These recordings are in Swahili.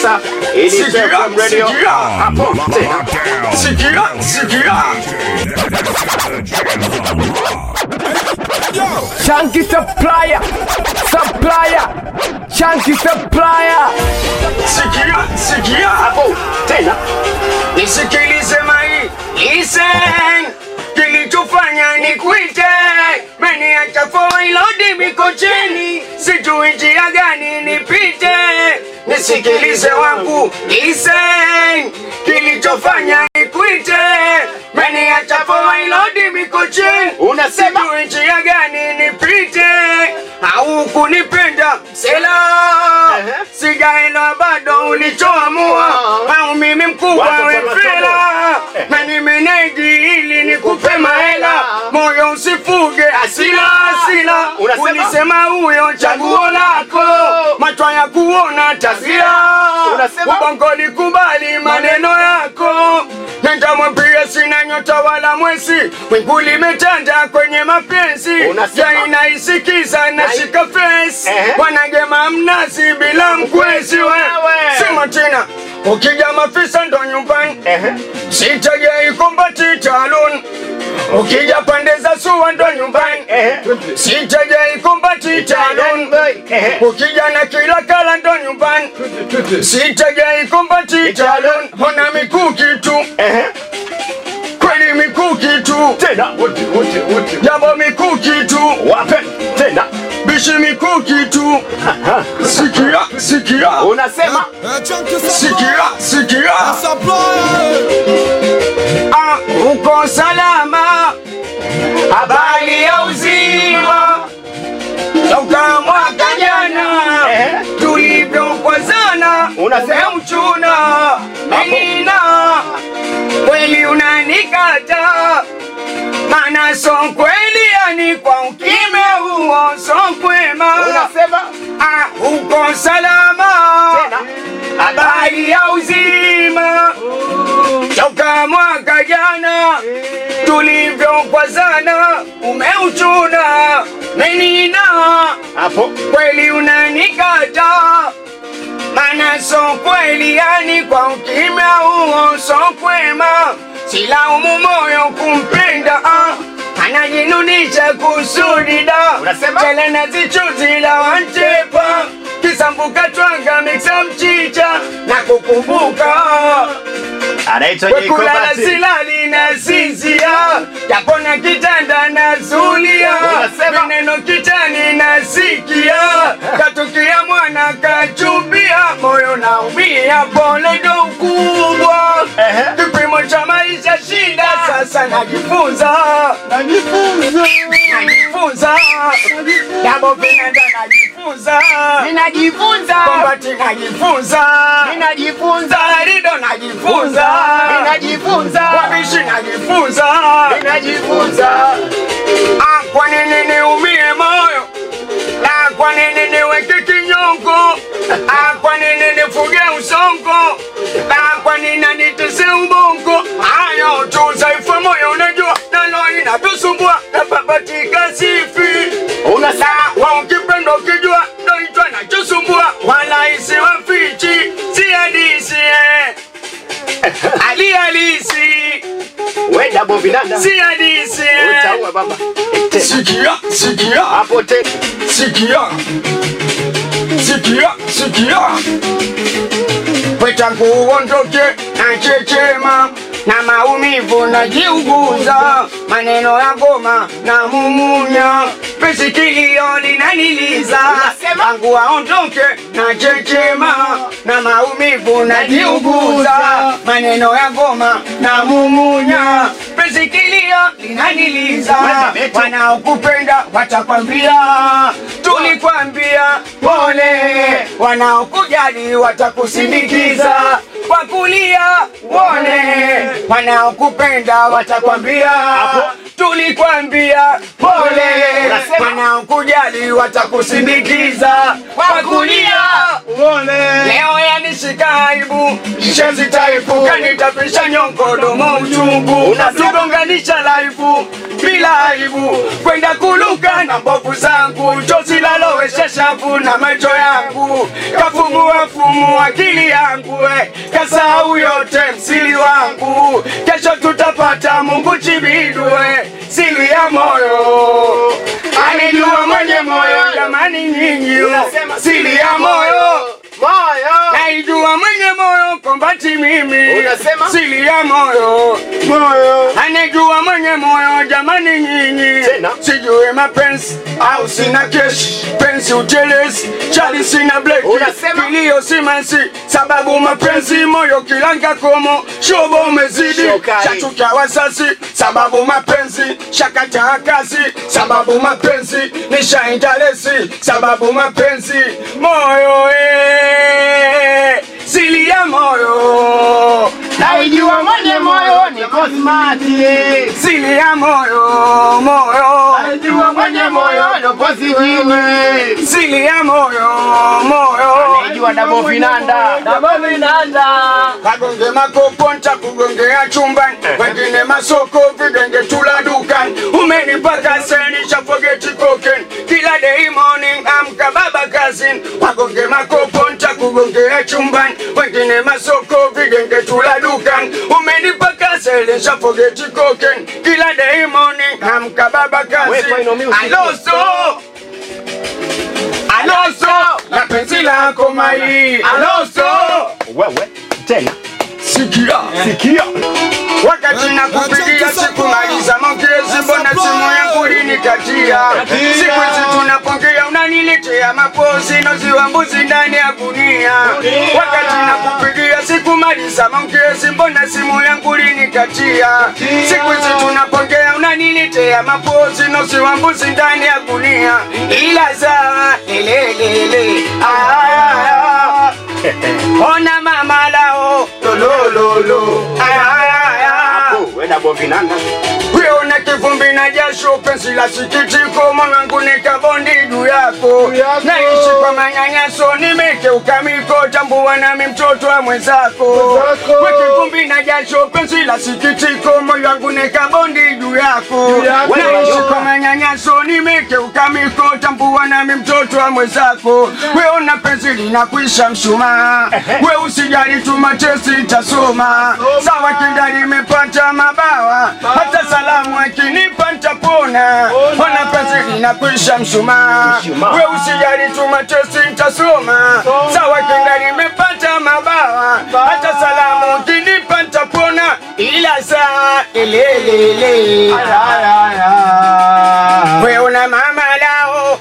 kabisa. Hii ni Sikia, FM Radio. sikia. Hapo tena. Sikia, sikia. Chunky supplier, supplier, chunky supplier. Sikia, sikia. Hapo tena. Nisikilize mai, listen. Kilichofanya ni kuite meniacha foilodi mikocheni, sijui njia gani nipite. Nisikilize wangu, listen. Kilichofanya ni kuite meniacha foilodi mikocheni, Unasema? sijui njia gani nipite. Au kunipenda sela, Ehe. sijaelewa bado ulichoamua, au mimi mkubwa Watu we kwa fela masomo. na nimeneji ili nikupe mahela, moyo usifuge asila asila. Unasema? Ulisema huyo chaguo lako, macho ya kuona taswira, Unasema? ubongo likubali maneno yako. Nenda mwambie sina nyota wala mwezi, wingu limetanda kwenye mapenzi, Unasema? ya inaisikiza na shika face, Ehe. wanagema mnazi bila mkwezi we. Wewe. Sema tena, ukija mafisa ndo nyumbani Ehe. sitegei kumbati talon ukija pande za suwa ndo nyumbani Ehe. sitegei kumbati talon Ehe. ukija na kila kala ndo nyumbani sitegei kumbati talon hona mikuki tu Ehe. kweli mikuki tu Tena. Wote wote wote. jambo mikuki tu Wape tena. bishi mikuki tu sikia sikia Unasema? sikia sikia Ah, uko salama, habari ya uzima toka mwaka jana Eh. tulivyokwazana, Unasema? umeuchuna menina kweli unanikata, mana so kweli, yani kwa ukime huo so kwema. Unasema? Ah, uko salama, Tena. habari ya uzima toka mwaka jana tulivyokwazana, umeuchuna menina Hapo. kweli unanikata, mana so kweli, yani kwa ukimya huo so kwema, silaumu moyo kumpenda ah. anajinunisha kusudi da Unasema? tele na zichuzi la wanchepa kisambuka twanga miksa mchicha na kukumbuka Anaitwa kulala Jikobati. silali na sinzia yapona kitanda na zulia Unasema? maneno kitani na sikia katukia mwana kachumbia moyo naumia pole ndo ukubwa Ehe. kipimo cha maisha shida sasa najifunza najifunza jambo vinenda najifunza Ninajifunza. kombati najifunza Ninajifunza. Zarido najifunza Ninajifunza. Wabishi najifunza Ninajifunza. Ah, kwa nini niumie moyo na kwa nini niweke kinyongo Ah, kwa nini nifuge usongo na kwa nini nitese ubongo hayo tu dhaifu moyo unajua nalo inatusumbua na babatika sifi Unasema? wa ukipenda ukijua ndo hicho nachosumbua wala isiwe fichi si halisi eh. ali halisi We double vinanda. si halisi eh. Utaua baba. Tena. sikia sikia Hapo tena. sikia sikia sikia kwetangu uondoke na chechema na maumivu najiuguza maneno ya ngoma na mumunya pesikilio linaniliza Unasema? tangu aondoke na chechema na maumivu najiuguza maneno ya ngoma na mumunya pesikilio linaniliza Wewe, wanaokupenda watakwambia tulikwambia pole, wanaokujali watakusindikiza kwa kulia pole, wanaokupenda watakwambia tulikwambia pole, Unasema? wanaokujali watakusindikiza kwa kulia Leo yanishika aibu, kishenzi taifu kanitapisha nyongo domo uchungu unatugonganisha laifu bila aibu kwenda kuluka na mbovu zangu chozi lalowesha shavu na macho yangu kafumua fumu akili yangu eh, kasahau yote msili wangu kesho tutapata Mungu chibidwe siri ya moyo anijua mwenye moyo jamani nyinyi siri ya moyo Moyo. naijua mwenye moyo kombati mimi Unasema? siri ya moyo Moyo. anejua mwenye moyo jamani nyinyi Tena? sijue mapenzi au sina keshi penzi utelezi chali sina bleki Unasema? kilio simansi sababu mapenzi moyo kilanga komo shobo umezidi Shokari. chachuka wasasi sababu mapenzi shakataa kazi sababu mapenzi nishaintalesi sababu mapenzi moyo eh, sili ya moyo Naijua mwenye moyo niko smart. sili ya moyo moyo Naijua mwenye moyo niko siwini. sili ya moyo moyo Naijua dabo vinanda. Dabo vinanda. kagonge makopo ntakugongea chumbani wengine masoko vigenge tula dukani umenipaka seni chafogeti koken kila day morning amka baba kazini wagonge makopo ntakugongea chumbani wengine masoko vigenge tula dukani umenipaka seni chafogeti koken kila day morning amka baba Weka ino kazini music. aloso aloso na penzi lako mai aloso Wewe. Tena. sikia Sikia. wakati na kupigia sikumaliza maongezi, mbona simu yangu linikatia? Siku hizi tunapongea unaniletea mapozi noziwa mbuzi ndani ya gunia. Wakati na kupigia sikumaliza maongezi, mbona simu yangu linikatia? Siku hizi tunapongea unaniletea mapozi noziwa mbuzi ndani ya gunia, ila za lelelele ah, ona mama lao lolololo Oh, we dabo vinanda. Weona kivumbi na jasho, penzi la sikitiko, moyo wangu ni kabondi juu yako. Naishi kwa manyanyaso, nimekeuka miko, tambua nami mtoto wa mwenzako. We kivumbi na jasho, penzi la sikitiko, moyo wangu ni kabondi juu yako. Naishi kwa manyanyaso, nimekeuka miko, tambua nami mtoto wa mwenzako. Weona penzi linakwisha mshumaa, we usijali tu matesi itasoma. Sawa kidali imepata mabawa, hata salamu akinipa nitapona. Ona penzi linakwisha mshumaa, Mshumaa. we usijali tu matesi itasoma. Sawa kidali imepata mabawa, hata salamu akinipa nitapona, ila saa elelele we una mama lao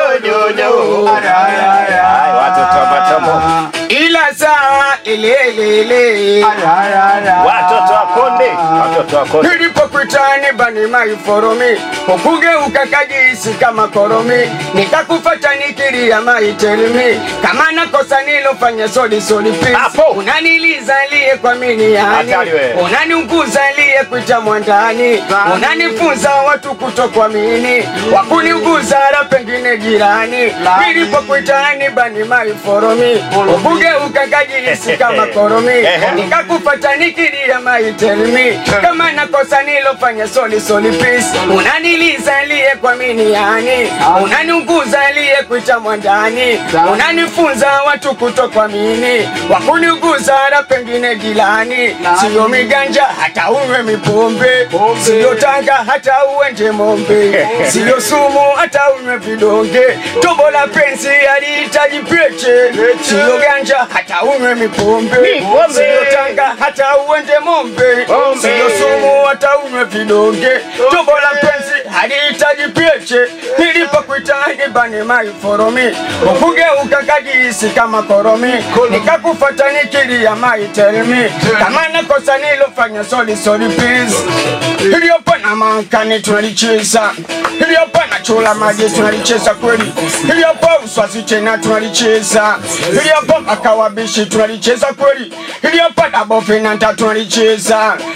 Ay, watoto wa matombo. ila saa elelele Watoto wa konde. Watoto wa konde. nilipokwitani bani maiforomi ukugeuka kajisi kama koromi nikakufata nikilia maitelmi kama nakosa nilofanya soli soli Hapo. pisi unanilizalie kwa mini yani Hatari wewe. unaniunguzalie kuita mwandani unanifunza watu kutokuamini wakuniuguza la pengine jirani nilipokwitani bani maiforomi ukugeuka kajisi kama koromi Ehe. nikakufata nikilia maitelmi kama nakosa nilofanya soli soli pisi unanilizalie kwa mini yani unaniunguzalie kuita mwandani unanifunza watu kutokuamini wakuniuguza la pengine jilani siyo miganja hata uwe mipombe siyo tanga hata uende mombe siyo sumu hata unywe vidonge tobo la penzi alihitaji peche siyo ganja hata unywe mipombe Mipombe. siyo tanga hata uende mombe Mombe. siyo sumu hata unywe vidonge tobo la penzi halihitaji peche nilipokuitani bani maiforomi ukugeuka kajisi kama koromi nikakufata nikilia maitelmi kama nakosa nilofanya soli soli please iliyopa na mankani tunalicheza iliyopa na chula maji tunalicheza kweli iliyopa uswazi tena tunalicheza iliyopa makawabishi tunalicheza kweli iliyopa dabofenanta tunalicheza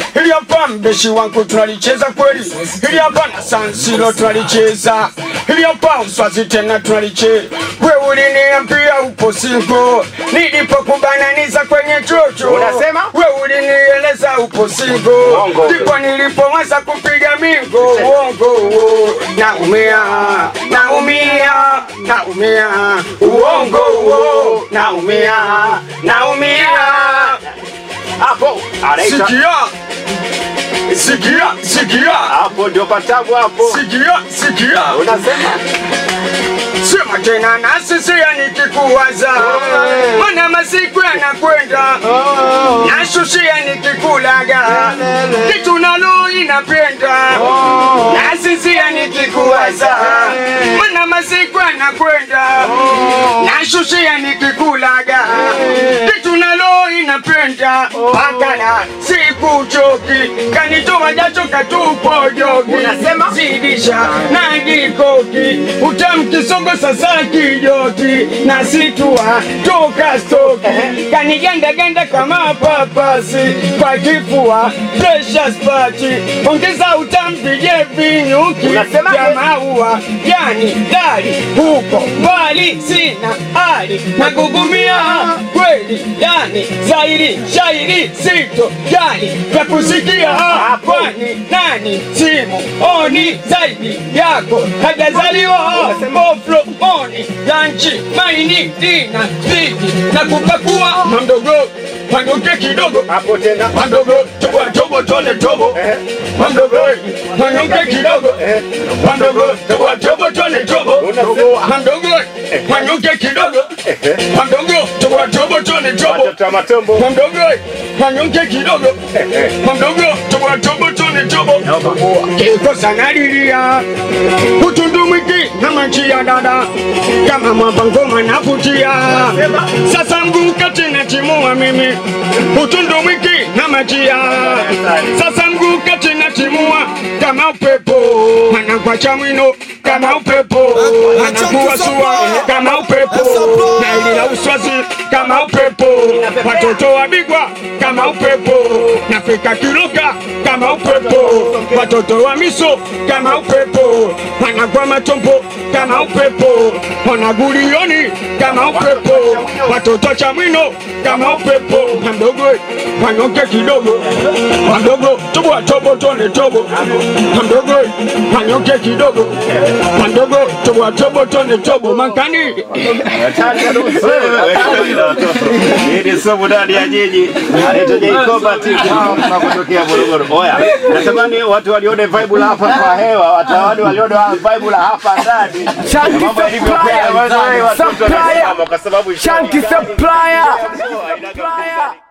Hili hapa mbeshi wangu tunalicheza kweli, hili hapa na Sansilo tunalicheza, hili hapa Uswazi tena tunalicheza. We uliniambia upo singo, nilipokubananiza kwenye chocho, Unasema? we ulinieleza upo singo, Uongo. ndipo nilipoanza kupiga mingo. Uongo huo, naumia, naumia, naumia, uongo huo, naumia, naumia. Hapo anaita Sikia, sikia, sikia, hapo ndio patabu hapo. sikia, sikia. Unasema Sema tena na sisi nikikuwaza, mana masiku yanakwenda, nashushia nikikulaga, kitu nalo inapenda, na sisi nikikuwaza, mana masiku yanakwenda, nashushia nikikulaga, kitu nalo inapenda, akala sikuchoki, kanitoa jasho katupo jogi, Unasema? zidisha na jikoki utamkisogo sasa kijoti na situa toka stoki kanigandaganda kama papasi kwa kifua presha spati ongeza utampige vinyuki Unasema? vya maua yani dali huko mbali sina hali nagugumia kweli yani zairi shairi sito jali vya kusikia kwani nani simu oni zaidi yako hajazaliwa oflo oni lanchi maini dina spidi na kupakua mamdogo pandoke kidogo hapo tena Mandogo, tobo tobo tole tobo. Eh. Mandogo, manyonge kidogo. Eh. Mandogo, tobo tobo tole tobo. Unasema? Mandogo, manyonge kidogo. Eh. Mandogo, tobo tobo tole tobo. watoto wa matombo. Mandogo, manyonge kidogo. Eh. Mandogo, tobo tobo tole tobo. Kiko sana lilia. Utundu mwiki na maji ya dada. Kama mwamba ngoma navutia. Sasa mguu kati na timua mimi. Utundu mwiki na majia. Sasa mguu kati na timua kama upepo. Anakwacha mwino kama upepo. Anakuwa sua kama upepo. Na ili la uswazi kama upepo. Watoto wabigwa kama upepo. Nafika kiruka kama upepo. Watoto wa miso kama upepo. Wanagwa matombo kama upepo. Wanagulioni kama upepo. Watoto cha mwino kama upepo. Mdogo wanyoke kidogo. Mdogo tobo tobo tone tobo. Mdogo wanyoke kidogo. Mdogo tobo tobo tone tobo. Mankani Hii ni somo ndani ya jiji. Anaitwa Jacoba Tiki kutokea Morogoro. Oya, natamani watu walione vibe la hapa kwa hewa, watu walione vibe la hapa ndani. Shanky Na mambo yalivyokuwa, supplier, watu watoto supplier, wanasimama kwa sababu Shanky supplier. Haina kabisa.